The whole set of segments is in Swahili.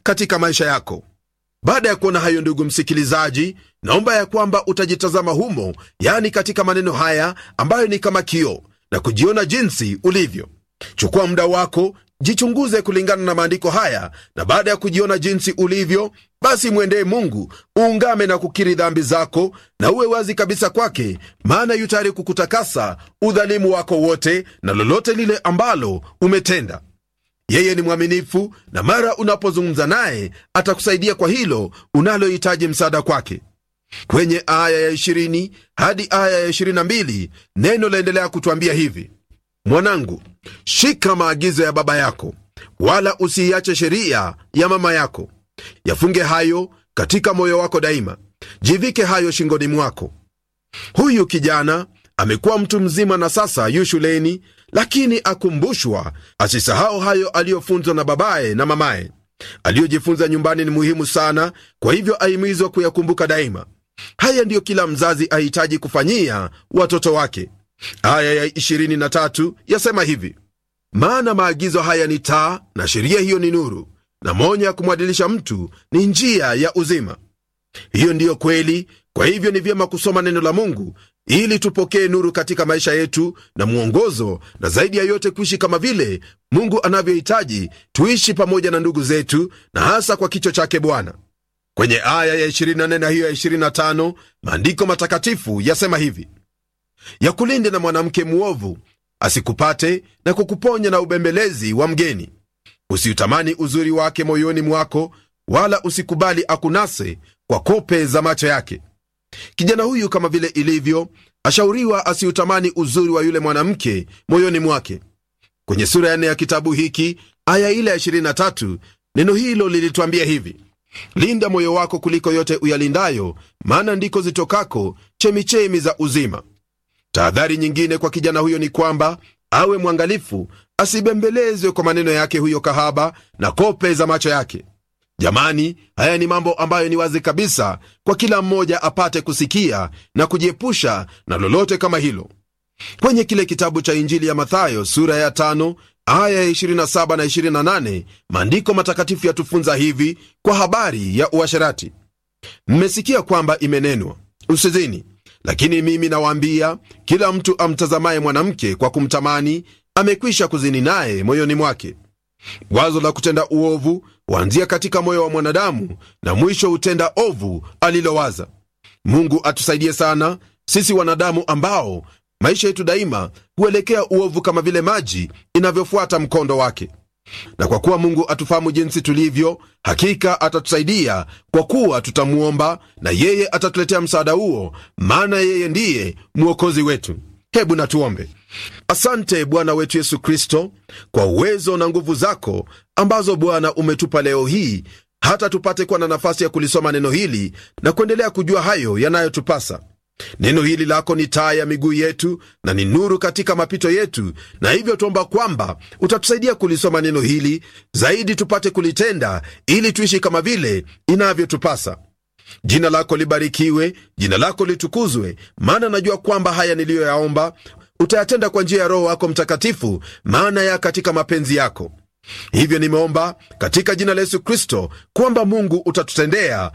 katika maisha yako baada ya kuona hayo ndugu msikilizaji naomba ya kwamba utajitazama humo yani katika maneno haya ambayo ni kama kioo na kujiona jinsi ulivyo chukua muda wako jichunguze kulingana na maandiko haya na baada ya kujiona jinsi ulivyo basi mwendee mungu uungame na kukiri dhambi zako na uwe wazi kabisa kwake maana yu tayari kukutakasa udhalimu wako wote na lolote lile ambalo umetenda yeye ni mwaminifu na mara unapozungumza naye atakusaidia kwa hilo unalohitaji msaada kwake kwenye aya ya 20 hadi aya ya 22 neno laendelea kutwambia hivi mwanangu shika maagizo ya baba yako wala usiiache sheria ya mama yako yafunge hayo katika moyo wako daima jivike hayo shingoni mwako huyu kijana amekuwa mtu mzima na sasa yu shuleni lakini akumbushwa asisahau hayo aliyofunzwa na babaye na mamaye aliyojifunza nyumbani ni muhimu sana kwa hivyo ahimizwa kuyakumbuka daima haya ndiyo kila mzazi ahitaji kufanyia watoto wake aya ya 23 yasema hivi maana maagizo haya ni taa na sheria hiyo ni nuru na monya ya kumwadilisha mtu ni njia ya uzima hiyo ndiyo kweli kwa hivyo ni vyema kusoma neno la mungu ili tupokee nuru katika maisha yetu na mwongozo na zaidi ya yote kuishi kama vile mungu anavyohitaji tuishi pamoja na ndugu zetu na hasa kwa kicho chake bwana kwenye aya ya 24 na hiyo ya 25 maandiko matakatifu yasema hivi yakulinde na mwanamke mwovu asikupate na kukuponya na ubembelezi wa mgeni usiutamani uzuri wake moyoni mwako wala usikubali akunase kwa kope za macho yake kijana huyu kama vile ilivyo ashauriwa asiutamani uzuri wa yule mwanamke moyoni mwake kwenye sura ya nne ya kitabu hiki aya ile ya 23 neno hilo lilitwambia hivi linda moyo wako kuliko yote uyalindayo maana ndiko zitokako chemichemi za uzima tahadhari nyingine kwa kijana huyo ni kwamba awe mwangalifu asibembelezwe kwa maneno yake huyo kahaba na kope za macho yake jamani haya ni mambo ambayo ni wazi kabisa kwa kila mmoja apate kusikia na kujiepusha na lolote kama hilo kwenye kile kitabu cha injili ya mathayo sura ya tano aya ya 27 na 28 maandiko matakatifu yatufunza hivi kwa habari ya uasherati mmesikia kwamba imenenwa usizini lakini mimi nawaambia kila mtu amtazamaye mwanamke kwa kumtamani amekwisha kuzini naye moyoni mwake wazo la kutenda uovu huanzia katika moyo wa mwanadamu na mwisho hutenda ovu alilowaza mungu atusaidie sana sisi wanadamu ambao maisha yetu daima huelekea uovu kama vile maji inavyofuata mkondo wake na kwa kuwa mungu atufahamu jinsi tulivyo hakika atatusaidia kwa kuwa tutamwomba na yeye atatuletea msaada huo maana yeye ndiye mwokozi wetu hebu natuombe asante bwana wetu yesu kristo kwa uwezo na nguvu zako ambazo bwana umetupa leo hii hata tupate kuwa na nafasi ya kulisoma neno hili na kuendelea kujua hayo yanayotupasa neno hili lako ni taa ya miguu yetu na ni nuru katika mapito yetu na hivyo tuomba kwamba utatusaidia kulisoma neno hili zaidi tupate kulitenda ili tuishi kama vile inavyotupasa jina lako libarikiwe jina lako litukuzwe maana najua kwamba haya niliyoyaomba utayatenda kwa njia ya roho wako mtakatifu maana ya katika mapenzi yako hivyo nimeomba katika jina la yesu kristo kwamba mungu utatutendea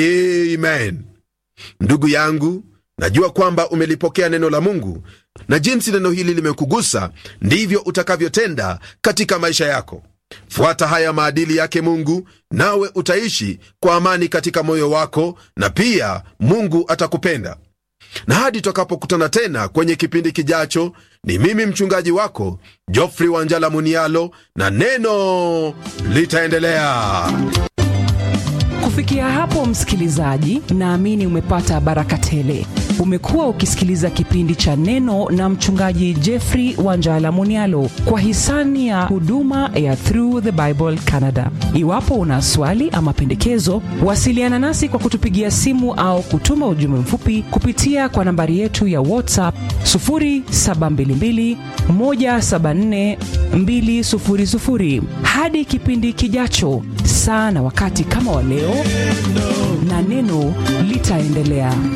amen ndugu yangu najua kwamba umelipokea neno la mungu na jinsi neno hili limekugusa ndivyo utakavyotenda katika maisha yako fuata haya maadili yake mungu nawe utaishi kwa amani katika moyo wako na pia mungu atakupenda na hadi tutakapokutana tena kwenye kipindi kijacho ni mimi mchungaji wako jofri wanjala munialo na neno litaendelea kufikia hapo msikilizaji naamini umepata baraka tele umekuwa ukisikiliza kipindi cha neno na mchungaji jeffrey wanjala munialo kwa hisani ya huduma ya through the bible canada iwapo una swali ama pendekezo wasiliana nasi kwa kutupigia simu au kutuma ujumbe mfupi kupitia kwa nambari yetu ya whatsapp 722 174 200 hadi kipindi kijacho saa na wakati kama wa leo na neno litaendelea